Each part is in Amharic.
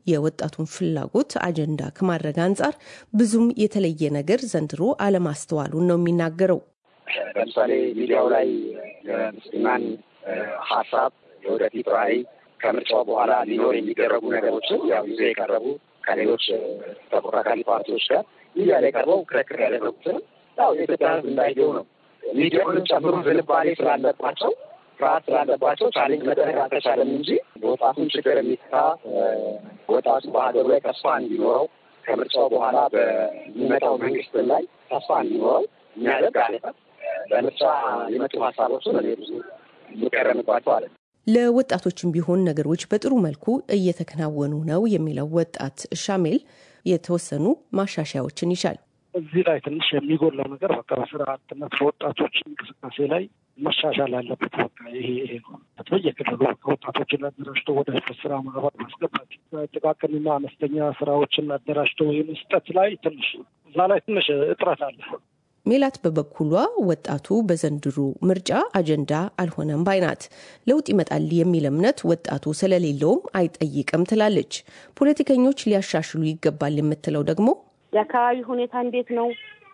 የወጣቱን ፍላጎት አጀንዳ ከማድረግ አንጻር ብዙም የተለየ ነገር ዘንድሮ አለማስተዋሉን ነው የሚናገረው። ለምሳሌ ሚዲያው ላይ የምስልማን ሀሳብ የወደፊት ራዕይ ከምርጫው በኋላ ሊኖር የሚደረጉ ነገሮችን ያው ይዘው የቀረቡ ከሌሎች ተፎካካሪ ፓርቲዎች ጋር ሚዲያ ላይ ቀርበው ክርክር ያደረጉትን ያው የኢትዮጵያ ሕዝብ እንዳየው ነው። ሚዲያውንም ጨምሮ ዝንባሌ ስላለባቸው ፍርሃት ስላለባቸው ቻሌንጅ መደረግ አልተቻለም እንጂ የወጣቱን ችግር የሚፈታ ወጣቱ በሀገሩ ላይ ተስፋ እንዲኖረው ከምርጫው በኋላ በሚመጣው መንግስት ላይ ተስፋ እንዲኖረው የሚያደርግ አለ። በምርጫ የመጡ ሀሳቦችን እኔ ብዙ የሚቀረምባቸው አለ። ለወጣቶችም ቢሆን ነገሮች በጥሩ መልኩ እየተከናወኑ ነው የሚለው ወጣት ሻሜል የተወሰኑ ማሻሻያዎችን ይሻል። እዚህ ላይ ትንሽ የሚጎላው ነገር በቃ በስራ አጥነት በወጣቶች እንቅስቃሴ ላይ መሻሻል አለበት። በቃ ይሄ ይሄ ነው። በየክልሉ ወጣቶችን አደራጅቶ ወደ ስራ ማህበር ማስገባት፣ ጥቃቅንና አነስተኛ ስራዎችን አደራጅቶ የመስጠት ላይ ትንሽ እዛ ላይ ትንሽ እጥረት አለ። ሜላት በበኩሏ ወጣቱ በዘንድሮ ምርጫ አጀንዳ አልሆነም ባይናት። ለውጥ ይመጣል የሚል እምነት ወጣቱ ስለሌለውም አይጠይቅም ትላለች። ፖለቲከኞች ሊያሻሽሉ ይገባል የምትለው ደግሞ የአካባቢ ሁኔታ እንዴት ነው?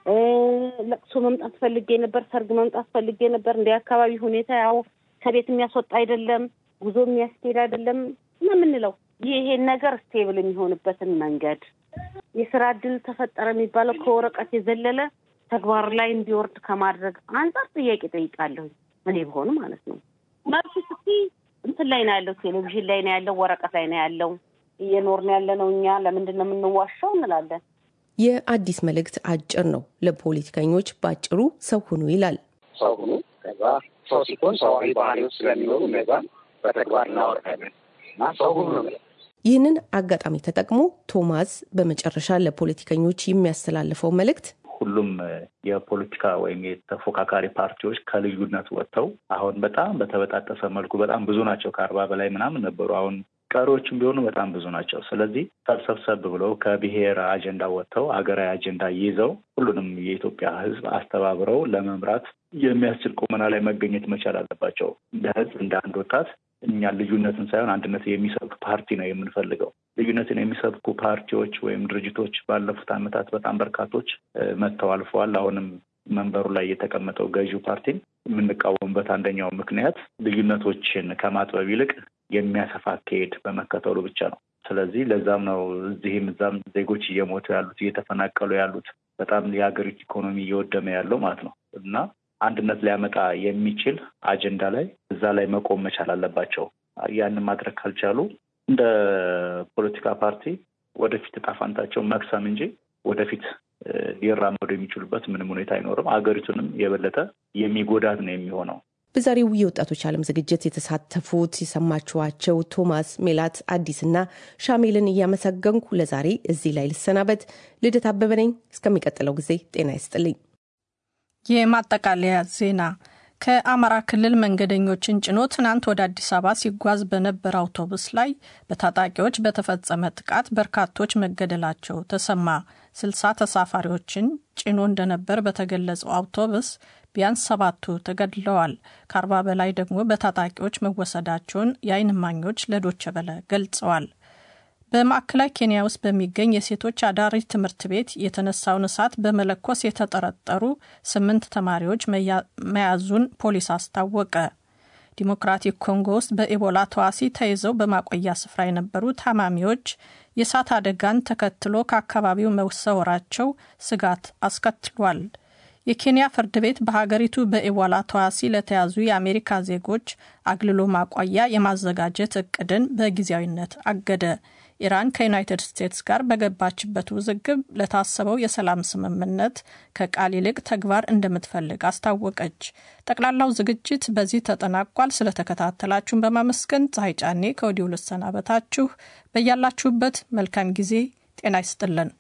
ለቅሶ መምጣት ፈልጌ ነበር፣ ሰርግ መምጣት ፈልጌ ነበር። እንደ አካባቢ ሁኔታ ያው ከቤት የሚያስወጣ አይደለም፣ ጉዞ የሚያስኬድ አይደለም ነው የምንለው። ይሄን ነገር ስቴብል የሚሆንበትን መንገድ የስራ እድል ተፈጠረ የሚባለው ከወረቀት የዘለለ ተግባር ላይ እንዲወርድ ከማድረግ አንጻር ጥያቄ ጠይቃለሁ። እኔ ብሆን ማለት ነው። መብት ስቲ እንትን ላይ ነው ያለው፣ ቴሌቪዥን ላይ ነው ያለው፣ ወረቀት ላይ ነው ያለው። እየኖርን ያለ ነው እኛ ለምንድን ነው የምንዋሻው እንላለን። የአዲስ መልእክት አጭር ነው። ለፖለቲከኞች በአጭሩ ሰው ሁኑ ይላል። ሰው ሁኑ። ከዛ ሰው ሲሆን ሰዋዊ ባህሪዎች ስለሚኖሩ እነዛን በተግባር እናወርዳለን እና ሰው ሁኑ ነው። ይህንን አጋጣሚ ተጠቅሞ ቶማስ በመጨረሻ ለፖለቲከኞች የሚያስተላልፈው መልእክት ሁሉም የፖለቲካ ወይም የተፎካካሪ ፓርቲዎች ከልዩነት ወጥተው አሁን በጣም በተበጣጠሰ መልኩ በጣም ብዙ ናቸው። ከአርባ በላይ ምናምን ነበሩ። አሁን ቀሪዎችም ቢሆኑ በጣም ብዙ ናቸው። ስለዚህ ሰብሰብሰብ ብለው ከብሔር አጀንዳ ወጥተው ሀገራዊ አጀንዳ ይዘው ሁሉንም የኢትዮጵያ ሕዝብ አስተባብረው ለመምራት የሚያስችል ቁመና ላይ መገኘት መቻል አለባቸው። እንደ ሕዝብ እንደ አንድ ወጣት እኛ ልዩነትን ሳይሆን አንድነት የሚሰብክ ፓርቲ ነው የምንፈልገው። ልዩነትን የሚሰብኩ ፓርቲዎች ወይም ድርጅቶች ባለፉት ዓመታት በጣም በርካቶች መጥተው አልፈዋል። አሁንም መንበሩ ላይ የተቀመጠው ገዢው ፓርቲን የምንቃወምበት አንደኛው ምክንያት ልዩነቶችን ከማጥበብ ይልቅ የሚያሰፋ አካሄድ በመከተሉ ብቻ ነው። ስለዚህ ለዛም ነው እዚህም እዛም ዜጎች እየሞቱ ያሉት እየተፈናቀሉ ያሉት በጣም የሀገሪቱ ኢኮኖሚ እየወደመ ያለው ማለት ነው እና አንድነት ሊያመጣ የሚችል አጀንዳ ላይ እዛ ላይ መቆም መቻል አለባቸው። ያንን ማድረግ ካልቻሉ እንደ ፖለቲካ ፓርቲ ወደፊት እጣ ፈንታቸው መክሰም እንጂ ወደፊት ሊራመዱ የሚችሉበት ምንም ሁኔታ አይኖርም። ሀገሪቱንም የበለጠ የሚጎዳት ነው የሚሆነው። በዛሬው የወጣቶች ዓለም ዝግጅት የተሳተፉት የሰማችኋቸው ቶማስ፣ ሜላት፣ አዲስና ሻሜልን እያመሰገንኩ ለዛሬ እዚህ ላይ ልሰናበት። ልደት አበበ ነኝ። እስከሚቀጥለው ጊዜ ጤና ይስጥልኝ። የማጠቃለያ ዜና ከአማራ ክልል መንገደኞችን ጭኖ ትናንት ወደ አዲስ አበባ ሲጓዝ በነበረ አውቶቡስ ላይ በታጣቂዎች በተፈጸመ ጥቃት በርካቶች መገደላቸው ተሰማ። ስልሳ ተሳፋሪዎችን ጭኖ እንደነበር በተገለጸው አውቶቡስ ቢያንስ ሰባቱ ተገድለዋል። ከአርባ በላይ ደግሞ በታጣቂዎች መወሰዳቸውን የዓይን እማኞች ለዶቸ በለ ገልጸዋል። በማዕከላዊ ኬንያ ውስጥ በሚገኝ የሴቶች አዳሪ ትምህርት ቤት የተነሳውን እሳት በመለኮስ የተጠረጠሩ ስምንት ተማሪዎች መያዙን ፖሊስ አስታወቀ። ዲሞክራቲክ ኮንጎ ውስጥ በኢቦላ ተዋሲ ተይዘው በማቆያ ስፍራ የነበሩ ታማሚዎች የእሳት አደጋን ተከትሎ ከአካባቢው መሰወራቸው ስጋት አስከትሏል። የኬንያ ፍርድ ቤት በሀገሪቱ በኢቦላ ተዋሲ ለተያዙ የአሜሪካ ዜጎች አግልሎ ማቆያ የማዘጋጀት እቅድን በጊዜያዊነት አገደ። ኢራን ከዩናይትድ ስቴትስ ጋር በገባችበት ውዝግብ ለታሰበው የሰላም ስምምነት ከቃል ይልቅ ተግባር እንደምትፈልግ አስታወቀች። ጠቅላላው ዝግጅት በዚህ ተጠናቋል። ስለተከታተላችሁን በማመስገን ፀሐይ ጫኔ ከወዲሁ ልሰናበታችሁ። በያላችሁበት መልካም ጊዜ ጤና ይስጥልን።